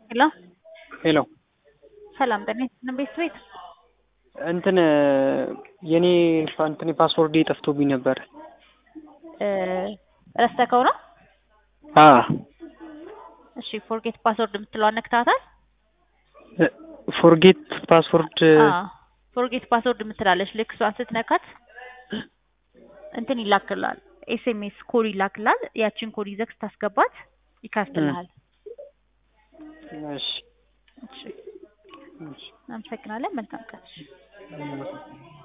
ሄሎ ሄሎ ሰላም ጤና ይስጥልን ቤት እንትን የኔ እንትን ፓስወርድ ጠፍቶብኝ ነበር። ረስተከው ነው? አ እሺ ፎርጌት ፓስወርድ የምትለዋን ነክታታል? ፎርጌት ፓስወርድ ፎርጌት ፓስወርድ የምትላለች ልክ እሷን ስትነካት እንትን ይላክላል ኤስኤምኤስ ኮድ ይላክላል። ያችን ኮድ ይዘህ ስታስገባት ይከፍትልሃል። እሺ እሺ፣ እናመሰግናለን። መልካም ቀን።